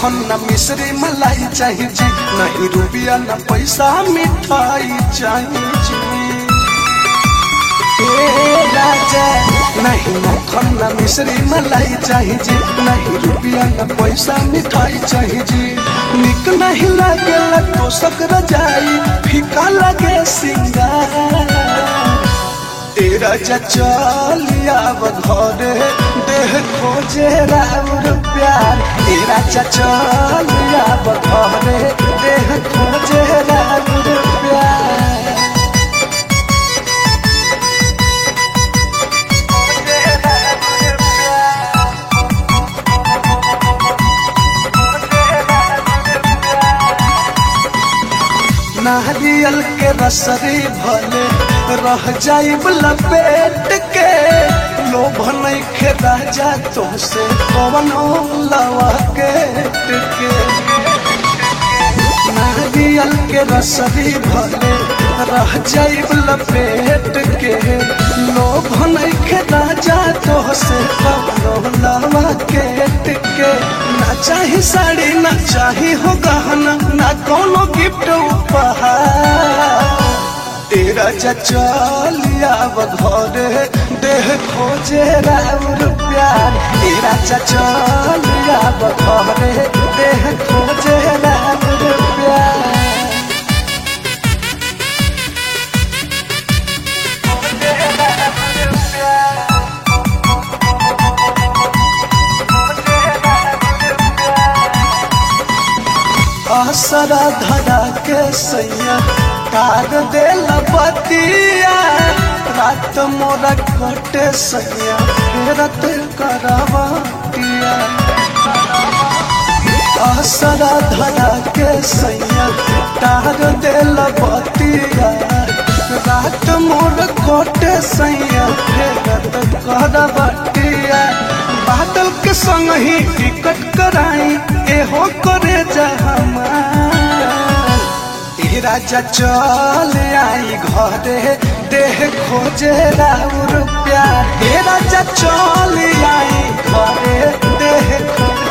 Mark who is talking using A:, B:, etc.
A: मक्खन न मिश्री मलाई चाहिए जी नहीं रुपया न पैसा मिठाई चाहिए जी ए राजा नहीं मक्खन न मिश्री मलाई चाहिए जी नहीं रुपया न पैसा मिठाई चाहिए जी निक नहीं लगे तो सकर जाई फीका लगे सिंगार तेरा चलिया घरे देह खोजे राउर प्यार तेरा चलिया घरे देह खोजे राउर प्यार नारियल के रसरी भले रह जाइब लपेट के लोभ नइखे राजा तोसे कवनो लवा के टिके नारियल के रसरी भले रह जाइब लपेट के लोभ नइखे राजा तोसे कवनो लवा के टिके ना चाही साड़ी ना चाही हो गहना ना कोनो गिफ्ट उपहार तेरा चलिया घरे देह खोजे राउर प्यार तेरा चलिया घरे देह खोजे राउर प्यार आसरा धरा के सैया कार दे बतिया रात मोरा कटे सैया फेरत करवतिया आसरा धरा के सैया कार दे बतिया रात मोर कटे सैया फेरत करवतिया बादल के संग ही टिकट कराई एहो करे जा राजा चल आई घरे देह खोजे राउर प्यार हे राजा चल आई घरे देह खोजे